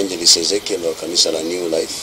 Evangelist Ezekiel wa kanisa la New Life.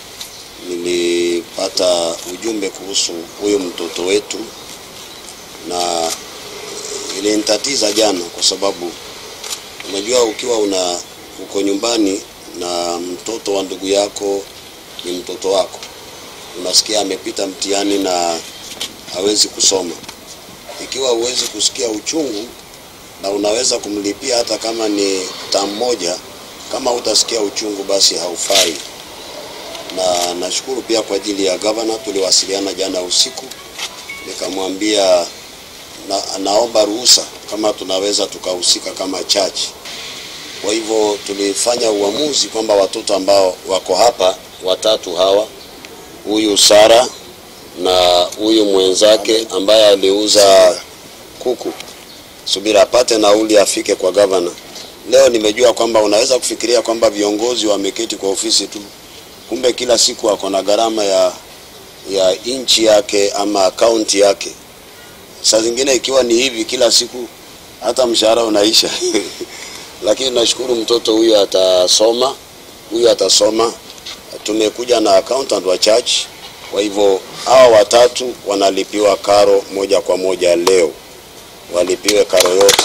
Nilipata ujumbe kuhusu huyu mtoto wetu na ilinitatiza jana, kwa sababu unajua ukiwa una uko nyumbani na mtoto wa ndugu yako ni mtoto wako, unasikia amepita mtihani na hawezi kusoma, ikiwa huwezi kusikia uchungu na unaweza kumlipia hata kama ni tamu moja, kama utasikia uchungu basi haufai. Na nashukuru pia kwa ajili ya gavana, tuliwasiliana jana usiku, nikamwambia na, naomba ruhusa kama tunaweza tukahusika kama church. Kwa hivyo tulifanya uamuzi kwamba watoto ambao wako hapa watatu hawa, huyu Sara na huyu mwenzake ambaye aliuza kuku subira apate nauli afike kwa gavana. Leo nimejua kwamba unaweza kufikiria kwamba viongozi wameketi kwa ofisi tu, kumbe kila siku ako na gharama ya ya nchi yake ama akaunti yake. Saa zingine ikiwa ni hivi kila siku, hata mshahara unaisha lakini nashukuru mtoto huyu atasoma, huyu atasoma. Tumekuja na accountant wa church, kwa hivyo hawa watatu wanalipiwa karo moja kwa moja leo walipiwe karo yote,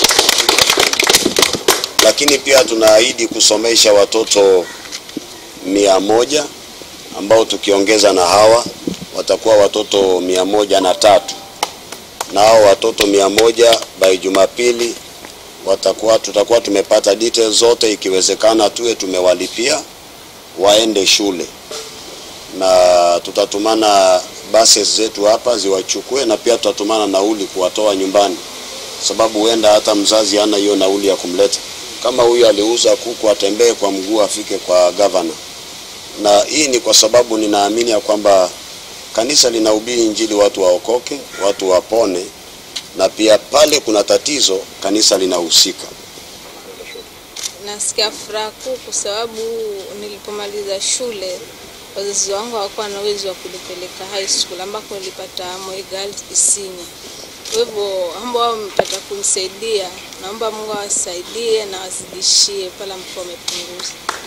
lakini pia tunaahidi kusomesha watoto mia moja ambao tukiongeza na hawa watakuwa watoto mia moja na tatu na hao watoto mia moja by Jumapili watakuwa tutakuwa tumepata details zote, ikiwezekana tuwe tumewalipia waende shule na tutatumana buses zetu hapa ziwachukue, na pia tutatumana nauli kuwatoa nyumbani, sababu huenda hata mzazi hana hiyo nauli ya kumleta. Kama huyu aliuza kuku, atembee kwa mguu afike kwa gavana. Na hii ni kwa sababu ninaamini ya kwamba kanisa linahubiri Injili, watu waokoke, watu wapone, na pia pale kuna tatizo, kanisa linahusika. Nasikia furaha kuu kwa sababu nilipomaliza shule wazazi wangu hawakuwa na uwezo wa kunipeleka high school ambako nilipata Moi Girls Isinya. Kwa hivyo ambao wao wamepata kunisaidia, naomba Mungu awasaidie na wazidishie pale ambapo wamepunguza.